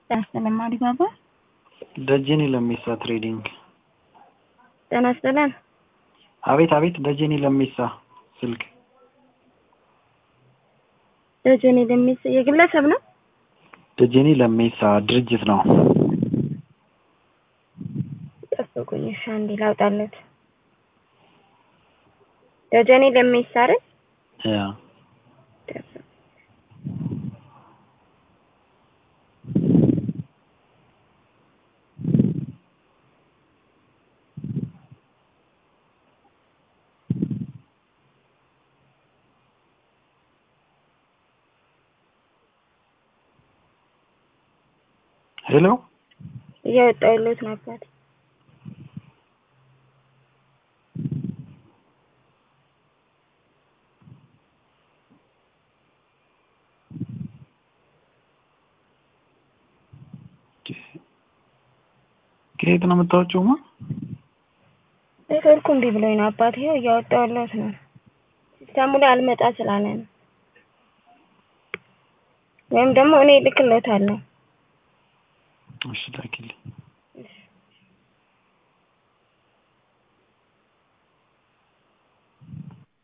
ጤና ይስጥልን ማሪባባ። ደጀኔ ለሜሳ ትሬዲንግ። ጤና ይስጥልን። አቤት አቤት። ደጀኔ ለሜሳ ስልክ ደጀኔ ለሚስ የግለሰብ ነው። ደጀኔ ለሜሳ ድርጅት ነው። ጠብቁኝ እሺ፣ አንዴ ላውጣለት። ደጀኔ ለሚስ አይደል? ያ ሄሎ እያወጣሁለት ነበር። ከየት ነው የምታወጪው? ማ ኔትወርኩ እምቢ ብሎኝ ነው አባቴ። ይኸው እያወጣሁለት ነው። ሲስተሙ ላይ አልመጣ ስላለ ነው። ወይም ደግሞ እኔ እልክለታለሁ። እሺ ላኪልኝ።